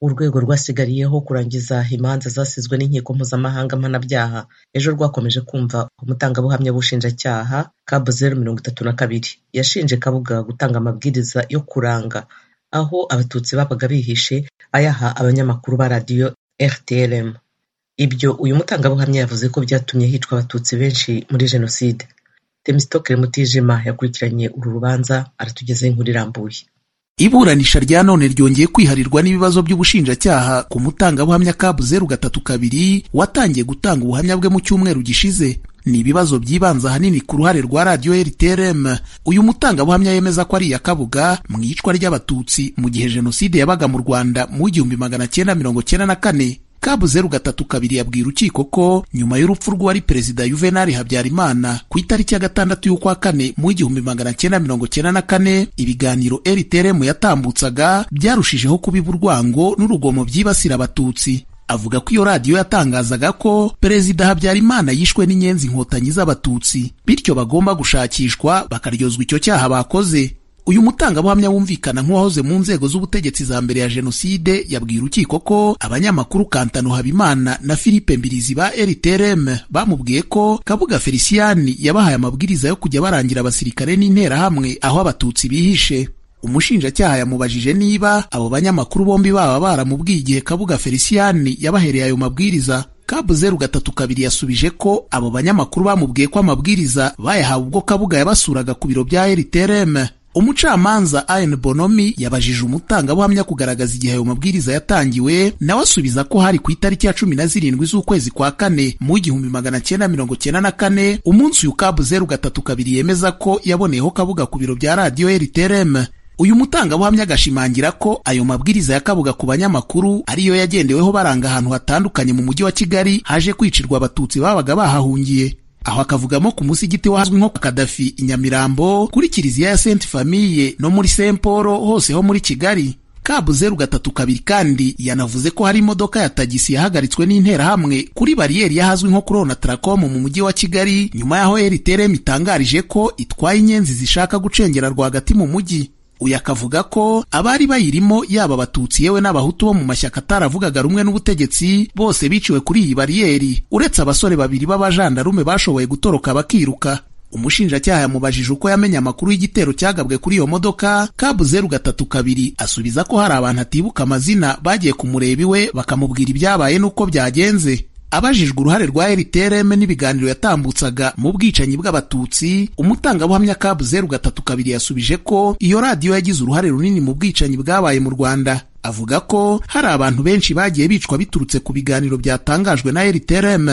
urwego rwasigariyeho kurangiza imanza zasizwe n'inkiko mpuzamahanga mpanabyaha ejo rwakomeje kumva umutangabuhamya w'ubushinjacyaha kab zeru mirongo itatu na kabiri yashinje kabuga gutanga amabwiriza yo kuranga aho abatutsi babaga bihishe ayaha abanyamakuru ba radiyo rtlm ibyo uyu mutangabuhamya yavuze ko byatumye hicwa abatutsi benshi muri jenoside temistokere mutijima yakurikiranye uru rubanza aratugezaho inkuru irambuye iburanisha rya none ryongeye kwiharirwa n'ibibazo by'ubushinjacyaha ku mutangabuhamya kabu zeru gatatu kabiri watangiye gutanga ubuhamya bwe mu cyumweru gishize ni ibibazo byibanza ahanini ku ruhare rwa radiyo rtrm uyu mutangabuhamya yemeza ko ari iya kabuga mu iyicwa ry'abatutsi mu gihe jenoside yabaga mu rwanda mu w'igihumbi magana cyenda mirongo cyenda na kane kabu zeru gatatu kabiri yabwiye urukiko ko nyuma y'urupfu rw'uwari perezida yuvenali habyarimana ku itariki ya gatandatu y'ukwa kane mu w'igihumbi magana cyenda mirongo cyenda na kane ibiganiro rtrm yatambutsaga byarushijeho kubiba urwango n'urugomo byibasira abatutsi avuga ko iyo radiyo yatangazaga ko perezida habyarimana yishwe n'inyenzi inkotanyi z'abatutsi bityo bagomba gushakishwa bakaryozwa icyo cyaha bakoze uyu mutangabuhamya wumvikana nk'uwahoze mu nzego z'ubutegetsi za mbere ya jenoside yabwiye urukiko ko abanyamakuru kantano habimana na philippe mbirizi ba rtrm bamubwiye ko kabuga feliciyani yabahaye amabwiriza yo kujya barangira abasirikare n'interahamwe aho abatutsi bihishe umushinjacyaha yamubajije niba abo banyamakuru bombi baba baramubwiye igihe kabuga feliciyani yabahereye ayo mabwiriza kabu zeru gatatu kabiri yasubije ko abo banyamakuru bamubwiye ko amabwiriza bayahawe ubwo kabuga yabasuraga ku biro bya rtrm umucamanza Ayn Bonomi yabajije umutangabuhamya kugaragaza igihe ayo mabwiriza yatangiwe nawe asubiza ko hari ku itariki ya cumi na zirindwi z'ukwezi kwa kane mu igihumbi magana cyenda mirongo cyenda na kane umunsi uyu kabu zeru gatatu kabiri yemeza ko yaboneyeho kabuga ku biro bya radiyo rtrm uyu mutangabuhamya agashimangira ko ayo mabwiriza ya kabuga ku banyamakuru ariyo yagendeweho baranga ahantu hatandukanye mu mujyi wa kigali haje kwicirwa abatutsi babaga bahahungiye aho akavugamo ku musigiti wahazwi nko kadafi i nyamirambo kuri kiliziya ya senti famiye no muri saint paul hose ho muri kigali kabu zeru gatatu kabiri kandi yanavuze ko hari imodoka ya tagisi yahagaritswe n'interahamwe kuri bariyeri y'ahazwi nko kuri onataracom mu mujyi wa kigali nyuma y'aho rtrm itangarije ko itwaye inyenzi zishaka gucengera rwagati mu mujyi uyu akavuga ko abari bayirimo yaba abatutsi yewe n'abahutu bo mu mashyaka ataravugaga rumwe n'ubutegetsi bose biciwe kuri iyi bariyeri uretse abasore babiri b'abajandarume bashoboye gutoroka bakiruka umushinjacyaha yamubajije uko yamenye amakuru y'igitero cyagabwe kuri iyo modoka kabu zeru gatatu kabiri asubiza ko hari abantu atibuka amazina bagiye kumureba iwe bakamubwira ibyabaye n'uko byagenze abajijwe uruhare rwa rtrm n'ibiganiro yatambutsaga mu bwicanyi bw'abatutsi umutangabuhamya kabu zeru gatatu kabiri yasubije ko iyo radiyo yagize uruhare runini mu bwicanyi bwabaye mu rwanda avuga ko hari abantu benshi bagiye bicwa biturutse ku biganiro byatangajwe na rtrm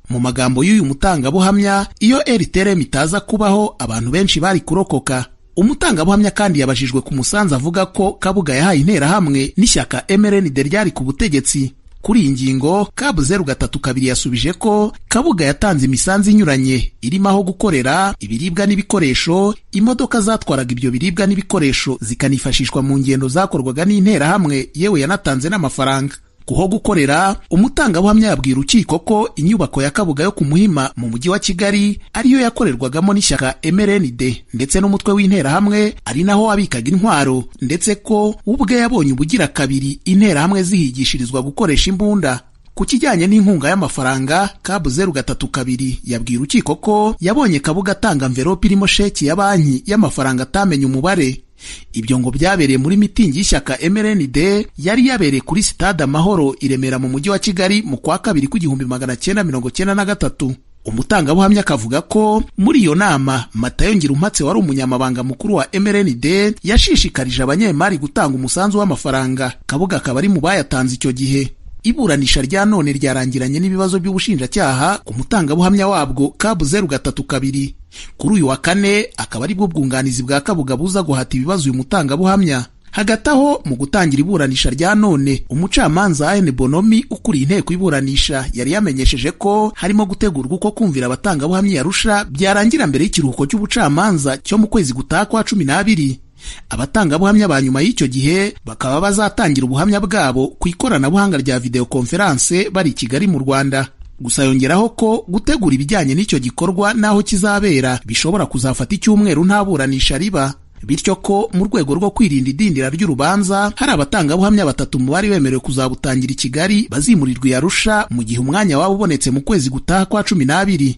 mu magambo y'uyu mutangabuhamya iyo rtrm itaza kubaho abantu benshi bari kurokoka umutangabuhamya kandi yabajijwe ku musanzu avuga ko kabuga yahaye interahamwe n'ishyaka mrnd ryari ku butegetsi kuri iyi ngingo kabu zeru gatatu kabiri yasubije ko kabuga yatanze imisanzu inyuranye irimo aho gukorera ibiribwa n'ibikoresho imodoka zatwaraga ibyo biribwa n'ibikoresho zikanifashishwa mu ngendo zakorwaga n'interahamwe yewe yanatanze n'amafaranga kuho gukorera umutangabuhamya yabwira urukiko ko inyubako ya kabuga yo ku muhima mu mujyi wa kigali ariyo yakorerwagamo n'ishyaka mrnd ndetse n'umutwe w'interahamwe ari naho abikaga intwaro ndetse ko ubwe yabonye ubugira kabiri interahamwe zihigishirizwa gukoresha imbunda ku kijyanye n'inkunga y'amafaranga kabu zeru gatatu kabiri yabwiye urukiko ko yabonye kabuga atanga mverope irimo sheki ya banki y'amafaranga atamenye umubare ibyo ngo byabereye muri mitingi y'ishyaka mrnd yari yabereye kuri sitade amahoro i remera mu mujyi wa kigali mu kwa kabiri kw'igihumbi magana cyenda mirongo cyenda na gatatu umutangabuhamya akavuga ko muri iyo nama matayo ngirumpatse wari umunyamabanga mukuru wa mrnd yashishikarije abanyemari gutanga umusanzu w'amafaranga kabuga akaba ari mu bayatanze icyo gihe iburanisha rya none ryarangiranye n'ibibazo by'ubushinjacyaha ku mutangabuhamya wabwo kabu zeru gatatu kabiri kuri uyu wa kane akaba ari bwo bwunganizi bwa kabuga buza guhata ibibazo uyu mutangabuhamya hagati aho mu gutangira iburanisha rya none umucamanza Ayn Bonomi ukuriye inteko iburanisha yari yamenyesheje ko harimo gutegurwa uko kumvira abatangabuhamya yarusha byarangira mbere y'ikiruhuko cy'ubucamanza cyo mu kwezi gutaha kwa cumi n'abiri abatangabuhamya ba nyuma y'icyo gihe bakaba bazatangira ubuhamya bwabo ku ikoranabuhanga rya videwo konferanse bari i Kigali mu Rwanda gusa yongeraho ko gutegura ibijyanye n'icyo gikorwa n'aho kizabera bishobora kuzafata icyumweru nta buranisha riba bityo ko mu rwego rwo kwirinda idindira ry'urubanza hari abatangabuhamya batatu mu bari bemerewe kuzabutangira i Kigali bazimurirwa i Arusha mu gihe umwanya waba ubonetse mu kwezi gutaha kwa cumi n'abiri